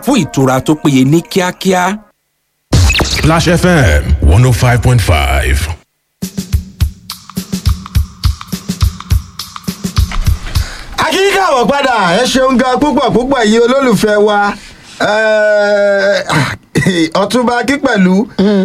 fún ìtura tó péye ní kíákíá. Splash FM 105.5. akíkà wọ̀ padà ẹ ṣeun gan púpọ̀ púpọ̀ yìí olólùfẹ́ wa ọtúnba kí pẹ̀lú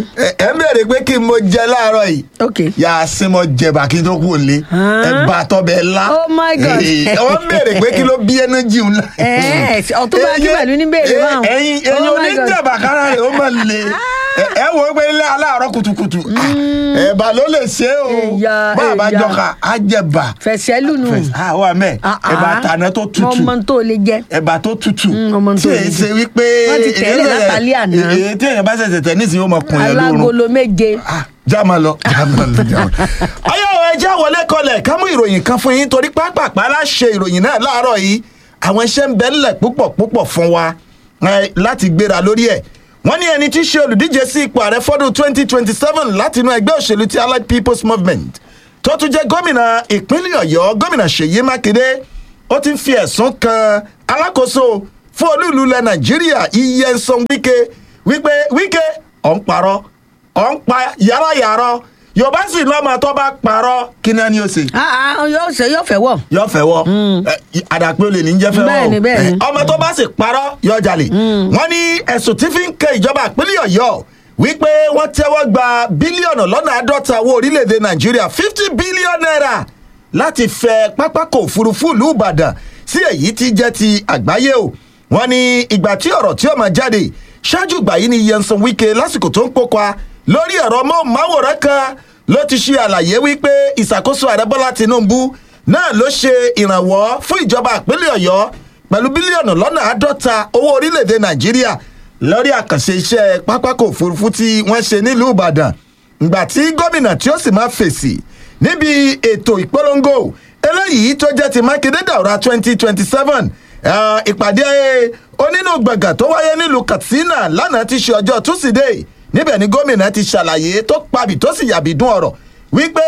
ẹ ń bèrè pé kí n mo jẹ láàárọ̀ yìí ok yà á sí mo jẹba kí n tó kú òlé ẹ bá tọ́bẹ̀ ńlá Oh my God. wọ́n bèrè pé kí ló bí ẹnẹ́jì ńlá. Ẹ, Ọ̀túnba Akínpẹ̀lú ní béèrè báwọn. ẹyin ẹyin Oh my God. oníjàmbá kára rẹ̀ ó máa le ẹ- ẹ wò ó pé ilé aláàárọ̀ kùtùkùtù ẹ̀bà ló lè ṣe é o Ẹ̀yà, bá a bá ẹ̀yà. jọka á jẹ̀bà fẹsẹ̀ lùnú. àwọn àmẹ́ ẹ̀bà tàná tó tutù mo mọ tó lè jẹ. ẹ̀bà tó tutù Mm, ọmọ tí tó èyí le ṣe jù. wípé Wọ́n ti tẹ̀lé èyí- látàlí àná. èyí tí èèyàn bá ṣẹ̀ṣẹ̀ tẹ̀ nísìnyí ó mọ kun yẹn lórun alágolo méje. Ah, já máa lọ já máa lọ já máa lọ. ayọ̀ ẹja wọlé kọlẹ̀ ká mú ìròyìn kan fún yín torí pápápá láṣẹ ìròyìn náà láàárọ̀ yìí àwọn iṣẹ́ ń bẹ ńlẹ̀ púpọ̀ púpọ̀ fún wa eh, láti gbéra lórí ẹ̀ wọ́n ní ẹni tí í ṣe olùdíje sí ipò ààrẹ fọ́dún 2027 láti inú ẹgbẹ́ òṣèlú ti allied people's movement tó tún jẹ́ gómìnà ìpínlẹ̀ ọ̀yọ́ gómìnà ṣèyí mákindé ó ti ń fi ẹ̀sùn kan alákòóso fún olúùlú ilẹ̀ nàìjíríà iyensan wike wípé wike ọ̀ ń parọ́ ọ̀ ń pa yàrá-yàrá yorùbá sì lọ́mọ tó bá parọ́ kí náà ni ó ṣe Ah, ah, yóò ṣe yóò fẹ́ wọ̀. yọ fẹ́ wọ ẹ, àdàpé olè ní jẹ́ fẹ́ wọ Bẹ́ẹ̀ni, bẹ́ẹ̀ni. ẹ, ọmọ tó bá sì parọ́ yọ jalè wọ́n ní ẹ̀sùn tí fi ń kẹ ìjọba ìpínlẹ̀ ọ̀yọ́ wípé wọ́n tẹ́wọ́ gba bílíọ̀nù lọ́nà àádọ́ta owó orílẹ̀-èdè nàìjíríà fifty billion naira láti fẹ pápákọ̀ òfurufú ìlú ìbàdàn sí èyí tí jẹ́ ti àgbáyé o wọ́n ní ìgbà tí ọ̀rọ̀ tí ó máa jáde ṣáájú ìgbà yìí ni yẹnsan wike lásìkò tó ń kópa lórí ẹ̀rọ mọ́ọ̀máwòrán kan ló ti ṣe àlàyé wípé ìṣàkóso ààrẹ bọ́lá tinubu náà ló ṣe ìrànwọ́ fún ìjọba ìpínlẹ̀ ọ̀yọ́ pẹ̀lú bílíọ̀nù lọ́nà àádọ́ta owó orílẹ̀-èdè nàìjíríà lórí àkànṣe iṣẹ́ pápákọ̀ òfurufú tí wọ́n ṣe nílùú ìbàdàn ìgbà tí gómìnà tí ó sì máa fèsì níbi ètò ìpolongo eléyìí tó jẹ́ ti mákindé dàwúrà twenty twenty seven ìpàdé onínú gbọ̀ngàn tó wáyé nílùú katsina lánàá ti ṣe ọjọ́ túsídẹ̀ẹ́ níbẹ̀ ni gómìnà ti ṣàlàyé tó pabì tó sì yàbí dún ọ̀rọ̀ wípé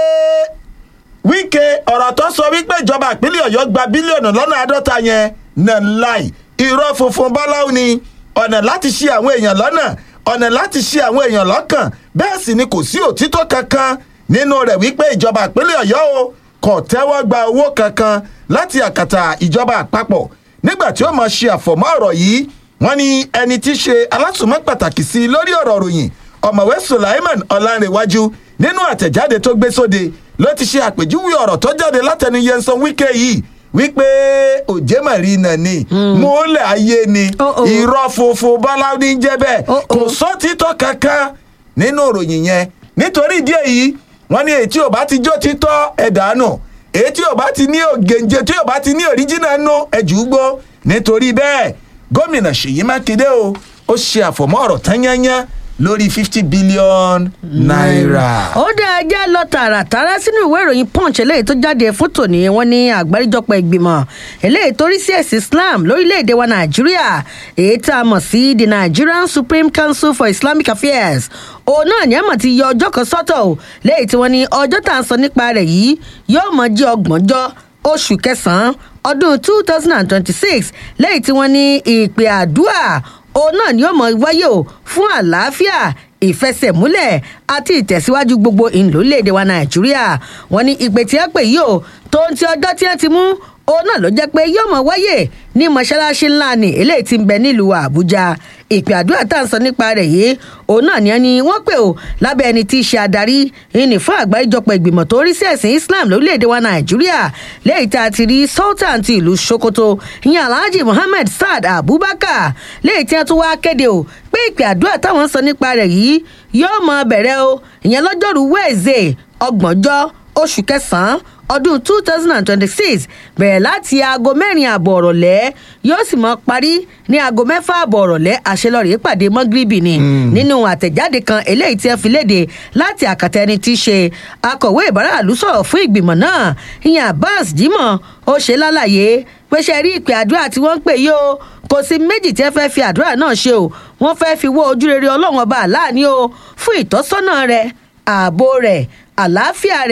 wíkẹ́ ọ̀rọ̀ tó sọ wípé ìjọba ìpínlẹ̀ ọ̀yọ́ gba bílíọ̀nù lọ́nà àádọ́ta yẹn náà láì irọ́ funfun báláwo ni ọ̀nà láti ṣe àwọn èèyàn lọ́nà ọ̀nà láti ṣe àwọn èèyàn lọ́kàn bẹ́ẹ̀ sì ni kò sí òtítọ́ kankan nínú rẹ̀ wípé ìjọba ìpínlẹ̀ ọ̀yọ́ o kò tẹ́wọ́ gba owó kankan láti àkàtà ìjọba àpapọ̀ nígbà tí ó máa ṣe àfọ̀mọ́ ọ̀rọ̀ yìí wọ́n ní ẹni tí í ṣe alásùnmọ́ pàtàkì sí i lórí ọ̀rọ̀ ròyìn ọ̀mọ̀wé sulaiman ọ̀làǹrẹ̀wájú nínú àtẹ̀jáde tó gbé sóde ló ti ṣe àpèjúwe ọ̀rọ̀ tó jáde látẹnu yẹnsan wíkẹ́ yìí wípé òjèmọ̀rí náà ni mọ́lẹ̀ ayé ni Oh, oh. irọ́ funfun bọ́lá ní jẹ́ bẹ́ẹ̀ Oh, kò oh. sọ́títọ́ kankan nínú ìròyìn yẹn nítorí ìdí èyí wọ́n ní èyí tí ò bá ti jó títọ́ ẹ̀dánù èyí tí ò bá ti ní ògèǹjẹ tí ò bá ti ní òríjìnà nù ẹ̀júgbó nítorí bẹ́ẹ̀ gómìnà ṣèyí mákindé o ó ṣe àfọ̀mọ́ ọ̀rọ̀ tán yányán lórí fifty billion naira. ó dá ẹjẹ́ lọ tààràtàrà sínú ìwé ìròyìn punch eléyìí tó jáde fún tòní wọn ní àgbáríjọpọ̀ ìgbìmọ̀ eléyìí tó rí sí ẹ̀sìn islam lórílẹ̀‐èdè wa nàìjíríà èyí tá a mọ̀ sí the nigerian supreme council for islamic affairs òun náà ní àmọ̀ ti yọ ọjọ́ kan sọ́tọ̀ o léyìí tí wọ́n ní ọjọ́ tá à ń sọ nípa rẹ̀ yìí yóò mọ̀ jẹ́ ọgbọ̀njọ́ oṣù kẹsàn-án ọdún two thousand and twenty-six lẹ́yìn tí wọ́n ní ìpè àdúrà òun náà ni ó mọ wáyé o fún àlàáfíà ìfẹsẹ̀múlẹ̀ àti ìtẹ̀síwájú gbogbo ìlúléèdè wa nàìjíríà wọn ní ìpè tí wọn pè yìí o tó ń ti ọjọ́ tí wọ́n ti mú òun náà ló jẹ́ pé yóò mọ wáyé ní mọ́ṣáláṣí ńlá ni eléyìí ti ń bẹ nílùú àbújá ìpè àdúrà tá à ń sọ nípa rẹ̀ yìí òun náà ni ẹni wọ́n pè ó lábẹ́ ẹni tí í ṣe adarí ìní fún àgbáríjọpọ̀ ìgbìmọ̀ tó rí sí ẹ̀sìn islam lórílẹ̀‐èdè wa nàìjíríà lẹ́yìn tá a ti rí sultan ti ìlú sokoto ìyẹn alhaji muhammed saad abubakar lẹ́yìn tí wọ́n tún wá kéde o pé ìpè àdúrà táwọn ń sọ nípa rẹ̀ yìí yóò mọ bẹ̀rẹ̀ o ìyẹn lọ́jọ́rú wẹ́ẹ̀zẹ̀ ọgbọ̀njọ́ oṣù kẹsàn-án ọdún two thousand and twenty-six bẹ̀rẹ̀ láti aago mẹ́rin àbọ̀ ọ̀rọ̀lẹ́ yóò sì mọ parí ní aago mẹ́fà àbọ̀ ọ̀rọ̀lẹ́ àṣelọ́rẹ̀ pàdé mọ́gíríbì ni nínú àtẹ̀jáde kan eléyìí tí ẹ fi léde láti àkàtà ẹni tí í ṣe akọ̀wé ìbáraàlú sọ̀rọ̀ fún ìgbìmọ̀ náà ìyẹn abbas jimoh ó ṣe lálàyé pé ṣe rí ìpè àdúrà tí wọ́n ń pè yìí o kò sí méjì tí ẹ fẹ́ fi àdúrà náà ṣe o wọ́n fẹ́ fi wó ojúrere ọlọ́run ọba àláàní o fún ìtọ́sọ́nà rẹ̀ ààbò rẹ̀ àlàáfíà rẹ̀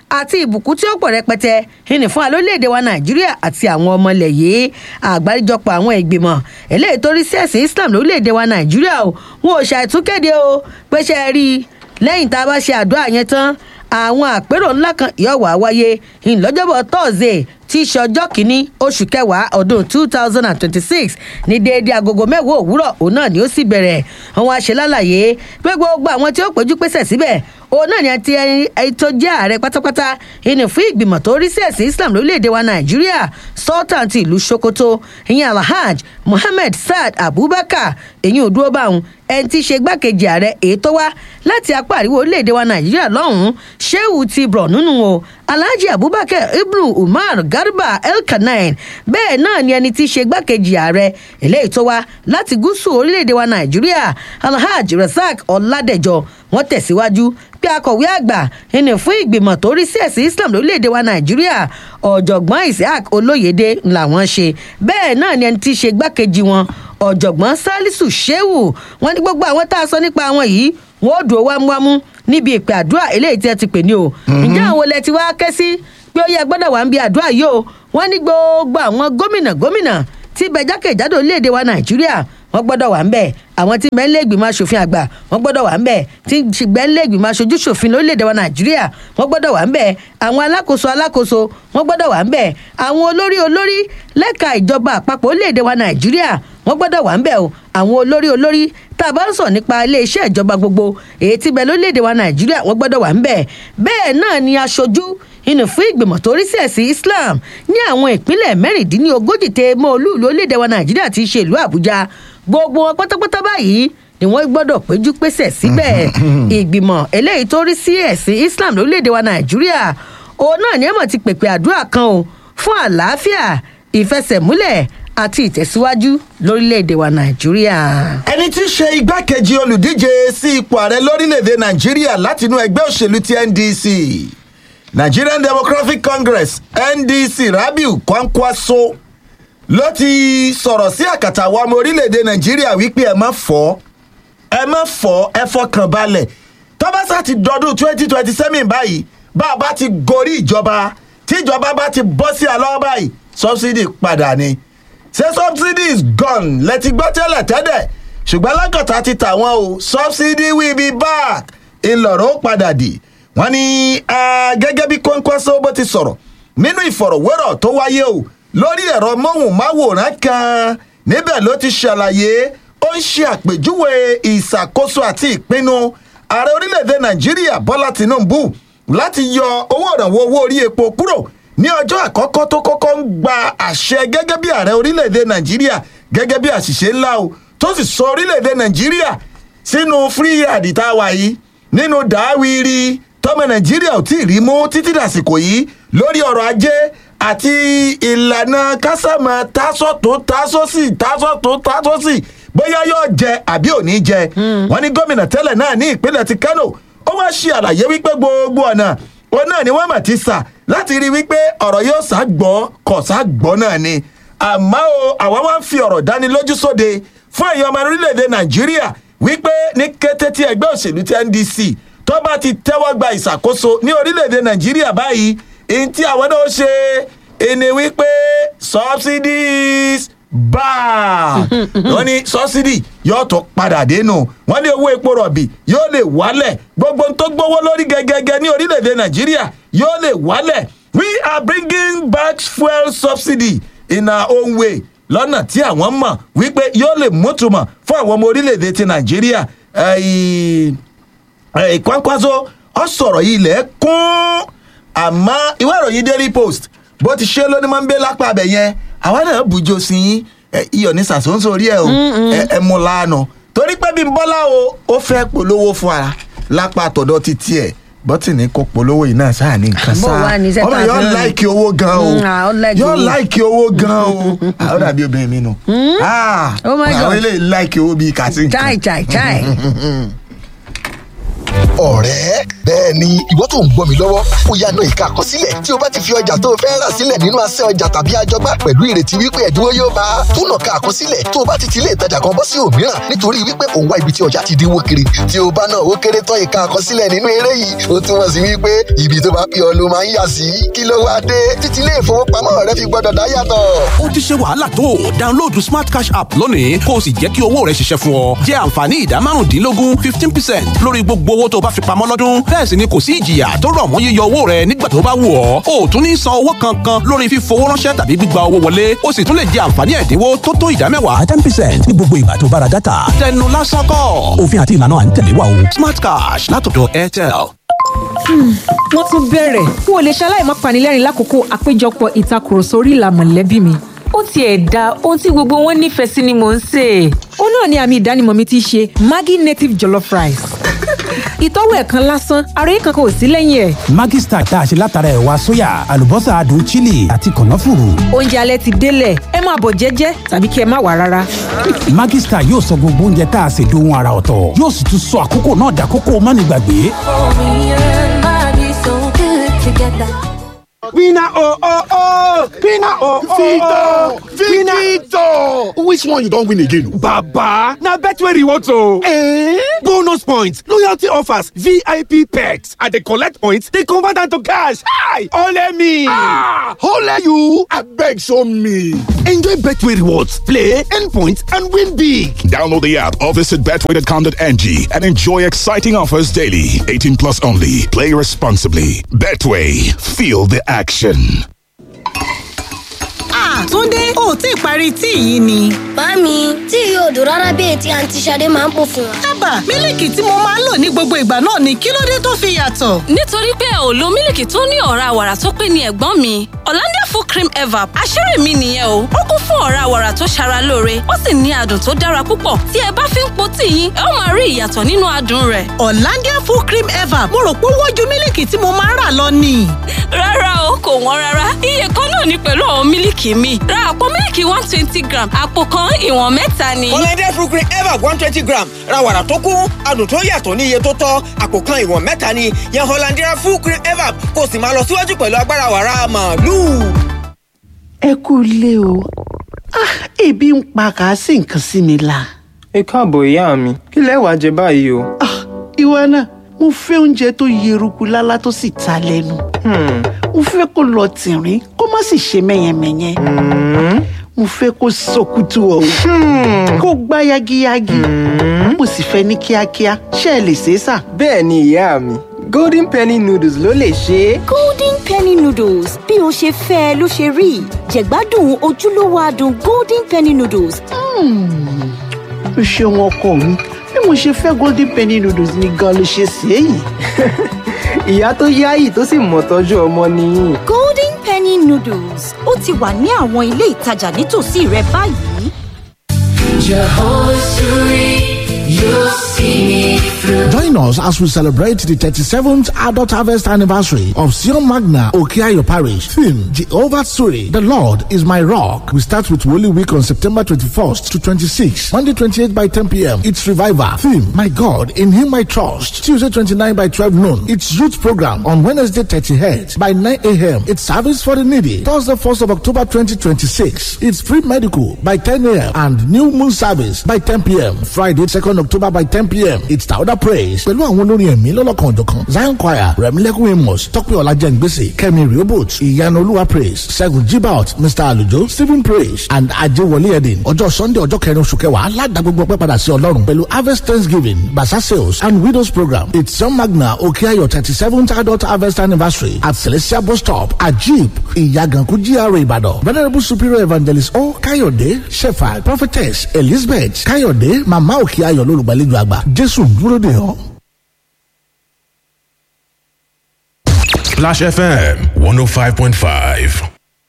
àti ìbùkún tí ó pọ̀ rẹpẹtẹ ìní fún alórílẹ̀‐èdè wa nàìjíríà àti àwọn ọmọlẹ̀ yìí àgbáríjọpọ̀ àwọn ìgbìmọ̀ eléyìí tó rí sí ẹ̀sìn islam lórílẹ̀‐èdè wa nàìjíríà o wọn ò ṣàìtúnkéde o pé ṣe é rí i lẹ́yìn tá a bá ṣe àdúrà yẹn tán àwọn àpérò ńlá kan yóò wá wáyé ìlọ́jọ́bọ̀ thursday tí í ṣe ọjọ́ kìíní oṣù kẹwàá ọdún two thousand and twenty-six ní déédéé agogo mẹ́wàá òwúrọ̀ òun náà ni ó sì bẹ̀rẹ̀ àwọn aṣèlálàyé pé gbogbo àwọn tí ó péjú pésẹ̀ síbẹ̀ òun náà ni àti ẹni tó jẹ́ ààrẹ pátápátá ìní fún ìgbìmọ̀ tó rí sí ẹ̀sìn islam lórílẹ̀‐èdè wa nàìjíríà sultan ti ìlú sokoto ìyẹn alhaj mohammed saad abubakar èyí ò dúró báwọn ẹni tí í ṣe gbákejì ààrẹ èyí tó wá láti apá àríwá orílẹ̀‐èdè wa nàìjíríà lọ́hùn-ún sheu ti bọ̀ nínú o alhaji abubakar ibnu umar garba elkanain bẹ́ẹ̀ náà ni ẹni tí í ṣe gbákejì ààrẹ eléyìí tó wá láti gúúsù orílẹ̀‐èdè wa nàìjíríà alhaji rasaq ọ̀làdẹ̀jọ wọ́n tẹ̀síwájú pé akọ̀wé àgbà ẹni fún ìgbìmọ̀ tó rí sí ẹ̀sìn islam lórílẹ̀‐èdè wa nàìjíríà ọ̀jọ̀gbọ́n isaac olóyèdè làwọn ṣe bẹ́ẹ̀ náà ni ẹni tí í ṣe gbákejì wọn ọ̀jọ̀gbọ́n salisu shehu wọn ní gbogbo àwọn tá a sọ nípa àwọn yìí wọn ò dúró wámúwámú níbi ìpè àdúrà eléyìí tí ẹ ti pè ní o ǹjẹ́ àwọn olè ti wá ké sí pé ó yẹ gbọ́dọ̀ wà ń bi àdúrà yìí o wọ́n ní gbogbo àwọn gómìnà gómìnà tí bẹ jákèjádò orílẹ̀-èdè wa nàìjíríà wọ́n gbọ́dọ̀ wà ń bẹ̀ àwọn tí bẹ́ẹ̀ ìgbìmọ̀ asòfin àgbà wọ́n gbọ́dọ̀ wà ń bẹ̀ tí bẹ́ẹ̀ ìgbìmọ̀ aṣojú ṣòfin lórílẹ̀‐èdè wa nàìjíríà wọ́n gbọ́dọ̀ wà ń bẹ̀ àwọn alákòóso alákòóso wọ́n gbọ́dọ̀ wà ń bẹ̀ àwọn olórí olórí lẹ́ka ìjọba àpapọ̀ orílẹ̀‐èdè wa nàìjíríà wọ́n gbọ́dọ̀ wà ń bẹ̀ o àwọn olórí olórí tá a bá ń sọ nípa iléeṣẹ́ ìjọba gbogbo èyí tí bẹ lórílẹ̀‐èdè wa nàìjíríà wọ́n gbọ́dọ̀ wà ń bẹ̀ bẹ́ẹ̀ náà ni aṣojú inú fún ìgbìmọ̀ tó rí sí ẹ̀sìn islam ní àwọn ìpínlẹ̀ mẹ́rìndínlógójì tẹ mọ́ olúùlú orílẹ̀‐èdè wa nàìjíríà ti ṣe ìlú àbújá gbogbo wọn pátápátá báyìí ni wọ́n gbọ́dọ̀ péjú pésẹ̀ síbẹ̀ ìgbìmọ̀ eléyìí tó rí sí ẹ̀sìn islam lórílẹ̀‐èdè wa nàìjíríà òun náà ni ẹ̀mọ̀ ti pèpè àdúrà kan o fún àlàáfíà ìfẹsẹ̀múlẹ̀ àti ìtẹ̀síwájú lórílẹ̀‐èdè wa nàìjíríà. ẹni tí í ṣe igbákejì olùdíje sí ipò ààrẹ lórílẹ̀‐èdè nàìjíríà látinú ẹgbẹ́ òṣèlú ti ndc nigerian democratic congress ndc rabiu kwankwaso ló ti sọ̀rọ̀ sí àkàtà àwọn ọmọ orílẹ̀‐èdè nàìjíríà wípé ẹ má fọ́ ẹ má fọ́ ẹ fọkàn balẹ̀ tọ́básà ti dọdún twenty twenty seven báyìí bá a bá ti gorí ìjọba tí ìjọba bá ti bọ́ sí àlọ́ báyìí subsidy padà ni ṣé subsidy is gone lẹ́tí gbọ́ tẹ́lẹ̀ tẹ́lẹ̀ ṣùgbọ́n lákàtà ti tà wọ́n o subsidy will be back ńlọrọ̀ ó padà dì wọ́n ní gẹ́gẹ́ bí kọ́ńkọ́sọ́ bó ti sọ̀rọ̀ nínú ìfọ̀rọ̀wérọ̀ tó wáyé o lórí ẹ̀rọ móhùnmáwòrán kan níbẹ̀ ló ti ṣàlàyé ó ń ṣe àpèjúwe ìṣàkóso àti ìpinnu ààrẹ orílẹ̀-èdè nàìjíríà bọ́lá tìǹbù láti yọ owó ìrànwọ́ owó orí epo kúrò ní ọjọ́ àkọ́kọ́ tó kọ́kọ́ ń gba àṣẹ gẹ́gẹ́ bí ààrẹ orílẹ̀-èdè nàìjíríà gẹ́gẹ́ bí àṣìṣe ńlá o tó sì sọ orílẹ̀-èdè nàìjíríà sínú free yard tá a wà yìí nínú dàáwìrì tọmọ nàìjíríà ò tí ì rí mú títí dàsìkò yìí lórí ọrọ̀ ajé àti ìlànà kásámà tásọ̀tò tásọ̀sì tásọ̀tò tásọ̀sì bóyá yóò jẹ àbí ò ní jẹ wọn ní gómìnà tẹ́lẹ̀ náà ní ìpínlẹ̀ ti kánò ó wá ṣe àlàyé wípé gbogbo ọ̀nà òun náà ni wọ́n mà ti sà láti rí i wípé ọ̀rọ̀ yóò sá gbọ́ kọ̀ sá gbọ́ náà ni àmọ́ o àwa wá ń fi ọ̀rọ̀ dánilójú sóde fún ẹ̀yọ́ ọmọ orílẹ̀-èdè nàìjíríà wípé ní kété tí ẹgbẹ́ òṣèlú ti ndc tó bá ti tẹ́wọ́ gba ìṣàkóso ní orílẹ̀-èdè nàìjíríà báyìí èyí tí àwọn náà ṣe ẹni wípé subsidies bá wọn ní subsidy yóò tó padà dénú wọn ní owó epo rọ̀bì yóò lè wálẹ̀ gbogbo tó gbówó lórí gẹ́gẹ́gẹ́ ní orílẹ̀-èdè nàìjíríà yóò lè wálẹ̀ we are bringing back fuel subsidy in our own way lọ́nà tí àwọn mọ̀ wípé yóò lè mútùmọ̀ fún àwọn ọmọ orílẹ̀-èdè ti nàìjíríà ìkwánkwaso ọ sọ̀rọ̀ yìí lẹ̀ kún àmọ́ ìwé ìròyìn daily post bó ti ṣe lónìí máa ń gbé lápá abẹ yẹn àwa náà bùjọ sí yín iyọ̀ ní sàṣọ́nṣọ́ orí ẹ̀ o ẹ mú lánàá torí pé bí bọ́lá o ó fẹ́ polówó fún ara lápá àtọ̀dọ̀ ti tiẹ̀ bọ́tìnì kò polówó yìí náà sáà ní nǹkan Bó sáà wá ní iṣẹ́ ọmọ tá a yóò fi rán ni? láìkì owó gan o Mm, ah, ó like yóò owó. láìkì owó gan o àwọn dàbí obìnrin mi nù Ah, Oh my àwọn God. eléyìí láìkì owó bíi kàtí chai chai chai. ọ̀rẹ́ bẹ́ẹ̀ ni ìwọ tó ń gbọ́ mi lọ́wọ́ ó yá náà ìka àkọsílẹ̀ tí o bá ti fi ọjà tó o fẹ́ rà sílẹ̀ nínú asẹ́ ọjà tàbí àjọgbá pẹ̀lú ìrètí wípé ẹ̀dínwó yóò bá a túnà ká àkọsílẹ̀ tó o bá ti ti ilé ìtajà kan bọ́ sí òmíràn nítorí wípé òun wá ibi tí ọjà ti dínwó kiri tí o bá náà ó kéré tán ìka àkọsílẹ̀ nínú eré yìí ó túmọ̀ sí wípé ibi tó bá pè ọ́ ló máa ń yà sí kí ló wá dé títí ilé ìfowópamọ́ rẹ fi gbọ́dọ̀ dá yàtọ̀. ó ti ṣe wàhálà tó download smart cash app lónìí kó o sì jẹ́ kí owó rẹ ṣiṣẹ́ fún ọ jẹ́ àǹfààní ìdá márùndínlógún fifteen percent lórí gbogbo owó tó o bá fi pamọ́ lọ́dún bẹ́ẹ̀ sì ni kò sí ìjìyà tó rọ̀ mọ́ yíyọ owó rẹ nígbà tó bá wù ọ́ o ò tún ní san owó kankan lórí fífowó ránṣẹ́ tàbí gbígba owó wọlé o sì tún lè jẹ àǹfààní ẹ̀dínwó tó tó ìdá mẹ́wàá ten percent ní gbogbo ìgbà tó bá ra dátà tẹnu lásán kọ́ òfin àti ìlànà à ń tẹ̀lé wa o smart cash látọ̀dọ̀ airtel. wọ́n tún bẹ̀rẹ̀ n ò lè ṣaláì má panilẹ́rìn lákòókò àpéjọpọ̀ ìtakùrọ̀sọ orí ìlà mọ̀lẹ́bí mi. ó tiẹ̀ da ohun tí gbogbo wọn nífẹ̀ẹ́ sí ni mò ń sè é. ó náà ni àmì ìdánimọ̀ mi ti ṣe maggi native jollof rice. ìtọ́wò ẹ̀ kan lásán ara yìí kankan ò sí lẹ́yìn ẹ̀. Maggi Star tá a ṣe látara ẹ̀wà sóyà àlùbọ́sà adùn chili àti kànáfùrù. oúnjẹ alẹ́ ti délẹ̀ ẹ máa bọ̀ jẹ́jẹ́ tàbí kí ẹ má wà rárá. Maggi Star yóò sọ gbogbo oúnjẹ tá a ṣe dohun ara ọ̀tọ̀ yóò sì tún sọ àkókò náà dàkókò mánigbàgbé. Winner oh oh oh! Winner oh oh oh! Victor! Which one you don win again? Baba! Na Betway rewards o! Eh? Bonus points, loyalty offers, VIP perks. I dey collect points, dey convert am to cash. Hi! Ole me! Ah! Ole you! Abeg show me! Enjoy Betway rewards, play, earn points, and win big. Download the app or visit betway.com.ng and enjoy exciting offers daily. 18 plus only. Play responsibly. Betway. Feel the action. Túndé ò tí ì parí tíì yìí ni. Màámi, tí yóò dùn rárá bí ètí àǹtí Ṣadé máa ń pò fún wa. Ábà, mílìkì tí mo máa ń lò ní gbogbo ìgbà náà ni kí ló dé tó fi yàtọ̀? nítorí pé ò lo mílìkì tó ní ọ̀rá wàrà tó pé ní ẹ̀gbọ́n mi Hollandia full cream evap àṣírí mi nìyẹn o ó kún fún ọ̀rá wàrà tó ṣara lóore ó sì ní adùn tó dára púpọ̀ tí ẹ bá fi ń po tíì yín ẹ ó máa rí ìyàtọ̀ nínú adùn rẹ̀. Hollandia full cream evap mo rò pé ó wọ́n ju mílìkì tí mo máa ń rà lọ ni. rárá o kò wọ́n rárá iye kan náà ni pẹ̀lú àwọn mílìkì mi ra àpò mílìkì one twenty gram àpò kan ìwọ̀n mẹ́ta ni. Hollandia fruit cream evap one twenty gram ra wàrà tó kún adùn tó yàtọ̀ ní iye tó tọ́ àpò kan ìwọ̀n mẹ́ta ni yan Hollandia fruit cream evap kó o sì máa lọ síwájú pẹ̀lú agbára wàrà màálù. ẹ kú ilé o ah ebi ń pa kà á sí nǹkan sí mi la. ẹ káàbọ̀ ìyá mi kí lẹ wàá jẹ báyìí o. ah ìwọ náà mo fẹ́ oúnjẹ tó yeruku lálá tó sì ta lẹ́nu. mo fẹ́ kó lọ tìrín kó má sì ṣe mẹ́yẹmẹ́yẹ. mo fẹ́ kó sọkútù ọ̀hún kó gbá yagiyagi. mo sì fẹ́ ní kíákíá ṣé ẹ lè ṣe é sà. bẹ́ẹ̀ ni ìyá mi golden penny noodles ló lè ṣe é. golden penny noodles bí o ṣe fẹ́ ẹ ló ṣe rí jẹ̀gbádùn ojúlówó adùn golden penny noodles. o ṣeun ọkọ mi bí mo ṣe fẹ́ golden penny noodles ni gan ló ṣe ṣe é yìí. ìyá tó yáyì tó sì mọ̀ tọ́jú ọmọ nìyí. golden penny noodles ó ti wà ní àwọn ilé ìtajà nítòsí rẹ báyìí. Jehovah Suri, you'll see me through. Join us as we celebrate the 37th Adult Harvest Anniversary of Sion Magna Okiayo Parish. Theme Jehovah Suri, the Lord is my rock. We start with Holy Week on September 21st to 26th. Monday 28 by 10 p.m. It's Revival. Theme My God, in Him I trust. Tuesday 29 by 12 noon. It's Youth Program on Wednesday 30th by 9 a.m. It's Service for the Needy. Thursday 1st of October 2026. It's Free Medical by 10 a.m. and New Moon Service by 10 p.m. Friday 2nd October by 10 p.m. It's Tauda Praise pẹ̀lú àwọn olórin ẹ̀mí lọ́lọ́kan òjọ̀kan Zion Choir Rẹ̀mílẹ́kùn Amos Tọ́pẹ́ Ọlájẹ́ngbèsè Kẹ́mi Riobot Ìyanu Olúwa Praise Ṣẹ́gun Jibaot Mr Alujo Stephen Praise and Ajewole Edin ọjọ́ Sunday ọjọ́ kẹrin oṣù kẹwàá aládàá gbogbo ọpẹ́ padà sí Ọlọ́run pẹ̀lú Harvest Thanksgiving Basa Sales and Widows Program It's John Magna Okeayo thirty seventh adult harvest anniversary at Celestial Bus Stop Ajib Ìyàgànkú GRA Ìbàdàn Venerable Superior Evangelist O Káyọ̀dé Shepherd Prophetess Elizabeth Káyọ̀dé Màmá Òkèayọ̀ lólùgbàlejò àgbà Jésù ń dúró dè ọ́. Splash FM 105.5.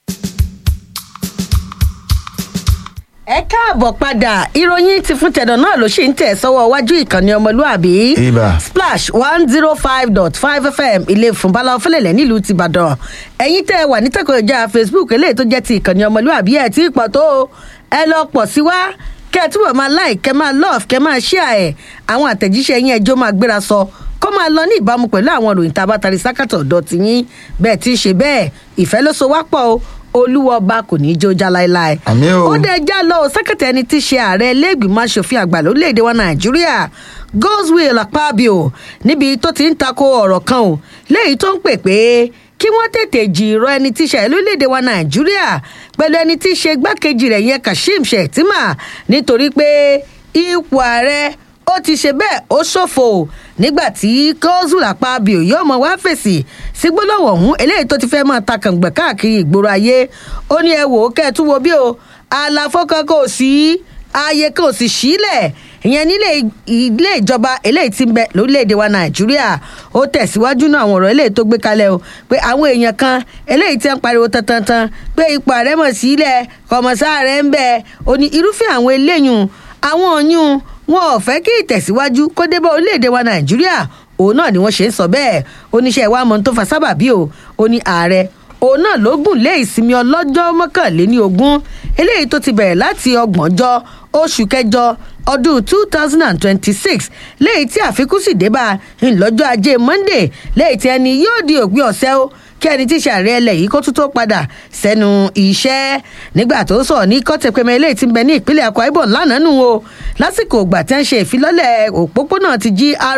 ẹ káàbọ̀ padà ìròyìn ti fún tẹ̀dọ̀ náà ló ṣì ń tẹ̀ sọ́wọ́ iwájú ìkànnì ọmọlúàbí Ibà. splash one zero five dot five fm ilé ìfúnbalá ọfẹlẹ̀lẹ̀ nílùú tìbàdàn ẹ̀yin tẹ́ ẹ wà ní tẹ́kọ̀ọ́ ìjà facebook eléyìí tó jẹ́ ti ìkànnì ọmọlúàbí ẹ̀ tí ì pọ̀ tó o. ẹ lọ pọ̀ sí wá kẹ́ ẹ túbọ̀ máa like kẹ́ máa love kẹ́ máa share ẹ̀ àwọn àtẹ̀jíṣẹ́ yín ẹjọ́ máa gbéra sọ kó máa lọ ní ìbámu pẹ̀lú àwọn ìròyìn tá a bá tari sákàtọ̀ ọ̀dọ́ ti yín bẹ́ẹ̀ tí í ṣe bẹ́ẹ̀ ìfẹ́ ló so wá pọ̀ o olúwa ọba kò ní í jó já láéláé. àmì o. ó dẹ já lọ sẹ́kẹ̀tì ẹni tí í ṣe ààrẹ iléègbìmọ̀ asòfin àgbà lórílẹ̀‐èdè wa nàìjíríà godswill akpabio níbi tó ti ń tako ọ̀rọ̀ kan o léyìí tó ń pè pé kí wọ́n tètè jìrọ ẹni tí í ṣe lórílẹ̀‐èdè wa nàìjíríà pẹ̀lú ẹni tí í ṣe igbákejì rẹ̀ yẹn kashim shettima nítorí pé ipò ààrẹ ó ti ṣe bẹ́ẹ̀ ó ṣòfò nígbà tí godswill akpabio yóò mọ wá fèsì sí gbólóhùn ọ̀hún eléyìí tó ti fẹ́ máa ta kàngbẹ̀ káàkiri ìgboro ayé ó ní ẹ wò ó kẹ́ ẹ tún wo bí o àlàfo kan kò sí ààyè kan ò sì sílẹ̀ ìyẹn nílé ilé ìjọba eléyìí ti ń bẹ lórílẹ̀‐èdè wa nàìjíríà ó tẹ̀síwájú náà àwọn ọ̀rọ̀ eléyìí tó gbé kalẹ̀ o pé àwọn èèyàn kan eléyìí ti ń pariwo tantantan pé ipò ààrẹ mọ̀ sílẹ̀ kọ̀mọ̀sá rẹ̀ ń bẹ ó ní irúfẹ́ àwọn eléyìí àwọn ọ̀yún wọn ò fẹ́ kí ìtẹ̀síwájú kó dé bá orílẹ̀‐èdè wa nàìjíríà òun náà ni wọ́n ṣe ń sọ bẹ́ẹ̀ oníṣẹ́ ìwà mọ̀ tó fa sábàbí o ó ní ààrẹ òun náà ló gùn lé ìsinmi ọlọ́jọ́ mọ́kànléní ogún eléyìí tó ti bẹ̀rẹ̀ láti ọgbọ̀njọ́ oṣù kẹjọ ọdún two thousand and twenty-six léyìí tí àfikún sì dé bá ńlọ́jọ́ ajé monday léyìí tí ẹni yóò di òpin ọ̀sẹ̀ o kí ẹni tí ṣàárẹ̀ ẹlẹ̀ yìí kó tún tó padà sẹ́nu iṣẹ́ nígbà tó sọ̀rọ̀ ní kọ́tẹ̀pẹ́mẹ́ eléyìí ti ń bẹ ní ìpínlẹ̀ akwa ibom lánàá nù o lásìkò ìgbà tí wọ́n ṣe ìfilọ́lẹ̀ òpópónà ti gra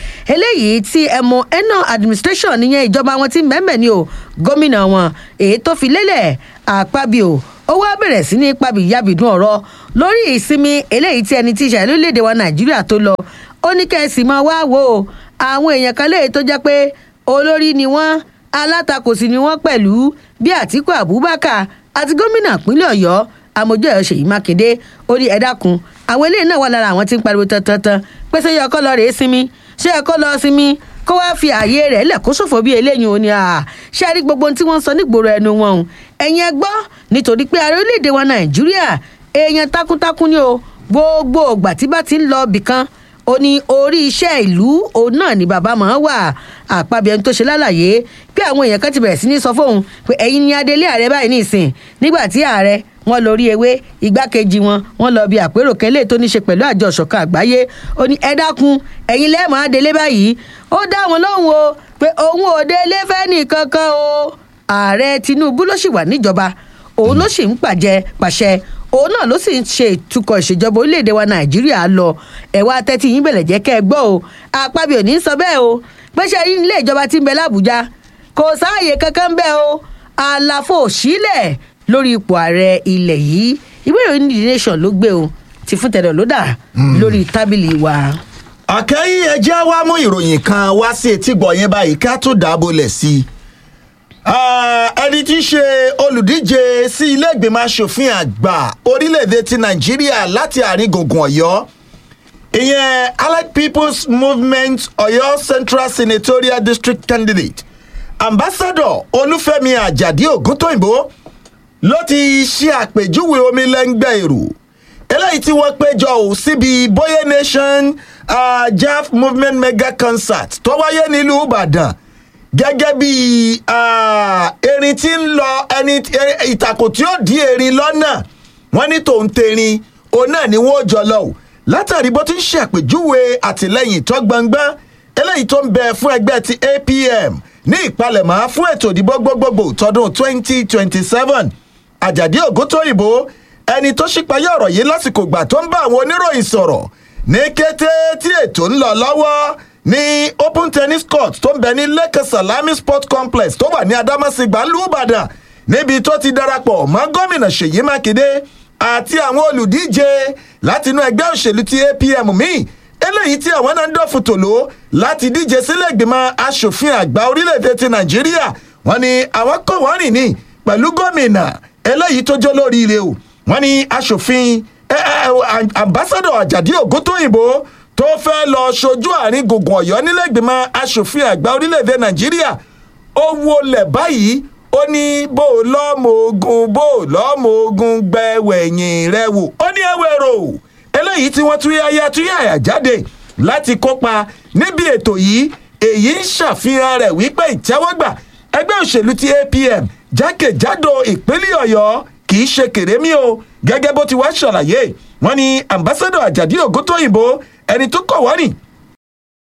eléyìí tí ẹ̀mọ eno administration níyẹn ìjọba wọn ti mẹ́mẹ́ ni o gómìnà wọn èyí tó fi lélẹ̀ àpábíò ó wá bẹ̀rẹ̀ sí ní pàbí yábìdún ọ̀rọ̀ lórí ìsinmi eléyìí tí ẹni tí ìṣàlẹ̀ orílẹ̀-èdè wa nàìjíríà tó lọ ó ní kẹ́sì máa wá wò ó àwọn èèyàn kan léyìí tó jẹ́ pé olórí ni wọ́n alátakò sí ni wọ́n pẹ̀lú bí àtìkú abubakar àti gómìnà ìpínlẹ̀ ọ̀yọ́ amójú ẹ̀yọ́ ṣèyí mákindé ó ní ẹ̀dá kun àwọn eléyìí náà wà lára àwọn tí ń pariwo tantan pé ṣé yẹ kó lọ rèé sinmi ṣé yẹ kó lọ sinmi kó wáá fi ààyè rẹ̀ lẹ̀ kó ṣòfò bí eléyìí ò ní à ṣé a rí gbogbo ohun tí wọ́n ń sọ nígboro ẹnu wọn o ẹ̀yin ẹ gbọ́ nítorí pé ààrẹ orílẹ̀-èdè wa nàìjíríà èèyàn takuntakun ni o gbogbo ògbà tí bá ti ń lọ ibìkan ó ní orí iṣẹ́ ìlú òun náà ni bàbá máa wà àpábí ẹni tó ṣe lálàyé pé àwọn èèyàn kan ti bẹ̀rẹ̀ sí ní sọ fóun pé ẹ̀yin ni adélé ààrẹ báyìí ní ìsìn nígbà tí ààrẹ wọn lórí ewé igbákejì wọn wọn lọ bí àpérò kẹlẹ tó ní ṣe pẹ̀lú àjọ ìṣọ̀kan àgbáyé ó ní ẹ dákun ẹ̀yin lẹ́ẹ̀mọ́ adélé báyìí ó dá wọn lóhùn o pé òun ò délé fẹ́ nìkankan o ààrẹ tinubu ló sì wà níjọba òun ló sì ń pàjẹ pàṣẹ òun náà ló sì ń ṣe ìtukọ̀ ìṣèjọba orílẹ̀-èdè wa nàìjíríà lọ ẹ̀wá tẹ́tí yín bẹ̀rẹ̀ jẹ́ kẹ́ ẹ gbọ́ o àpábí ò ní sọ bẹ́ẹ̀ o pẹ́ṣẹ́ yín ilé ìjọba tí ń bẹ lábújá kò sáàyè kankan bẹ́ẹ̀ o àlàfo òṣìlẹ̀ lórí ipò ààrẹ ilẹ̀ yìí ìwé ìròyìn the nation ló gbé o ti fún tẹ̀dọ̀ ló dà lórí tábìlì wa. àkẹ́yìn ẹjẹ́ wa mú ìròyìn kan wá sí etí gbọ̀nyẹn báyìí ká tó dábòlẹ̀ sí i ẹni tí í ṣe olùdíje sí ilé ìgbìmọ̀ asòfin àgbà orílẹ̀-èdè ti nàìjíríà láti àárín gbùngbùn ọ̀yọ́ ìyẹn allied people's movement ọ̀yọ́ central senatorial district candidate ambassador olúfẹ́mi àjàdí ògúntóyìnbó ló ti ṣe àpèjúwe omi lẹ́ngbẹ́ èrò eléyìí tí wọ́n péjọ ò síbi boye nation uh, jaf movement mega concert tó wáyé nílùú ìbàdàn gẹ́gẹ́ bí erin tí ń lọ ẹni ìtàkùn tí ó di erin lọ́nà wọ́n ní tòun terin òun náà ni wọ́n jọ lọ o látàrí bó ti ń ṣàpèjúwe àtìlẹyìn tó gbọngbọ́n eléyìí tó ń bẹ fún ẹgbẹ́ ti apm ní ìpalẹ̀mọ́ fún ètò ìdìbò gbogbogbò tọdún 2027 àjàdí ògúntóyìnbó ẹni tó ṣípayá ọ̀rọ̀ yìí lásìkò ìgbà tó ń bá àwọn oníròyìn sọ̀rọ̀ ní kété tí ètò ń lọ lọ́wọ́ ní open tennis court tó ń bẹ ní lẹ́kẹ̀ salami sport complex tó wà ní adamasingba lùbàdàn níbi tó ti darapọ̀ mọ́ gómìnà ṣèyí mákindé àti àwọn olùdíje látinú ẹgbẹ́ òṣèlú ti apm míì eléyìí tí àwọn náà ń dọ̀fun tòló láti díje sílẹ̀ ìgbìmọ̀ asòfin àgbà orílẹ̀-èdè ti nàìjíríà wọ́n ní àwọn kọ̀ wọ́n rìn ní pẹ̀lú gómìnà eléyìí tó jó lóríire o wọ́n ní asòfin ambassadọ àjàdí ògúntóyìnbó tó fẹ́ lọ ṣojú àárín gbùngbùn ọ̀yọ́ nílẹ̀gbìmọ̀ asòfin àgbà orílẹ̀-èdè nàìjíríà ó wọlé báyìí ó ní bó o lọ́mọ ogun bó o lọ́mọ ogun gbẹ̀wẹ̀yìn rẹ wò ó ní ẹwẹ́rò eléyìí tí wọ́n tún yáyá tún yàyà jáde láti kópa níbi ètò yìí èyí ń ṣàfihàn rẹ̀ wípé ìtẹ́wọ́gbà ẹgbẹ́ òṣèlú ti apm jákèjádò ìpínlẹ̀ ọ̀yọ́ kì í ṣe kèrémí o gẹ́gẹ́ bó ti wá ṣàlàyé wọ́n ní ambassadọ àjàdí ògúntóyìnbó ẹni tó kọ̀ wọ́n rìn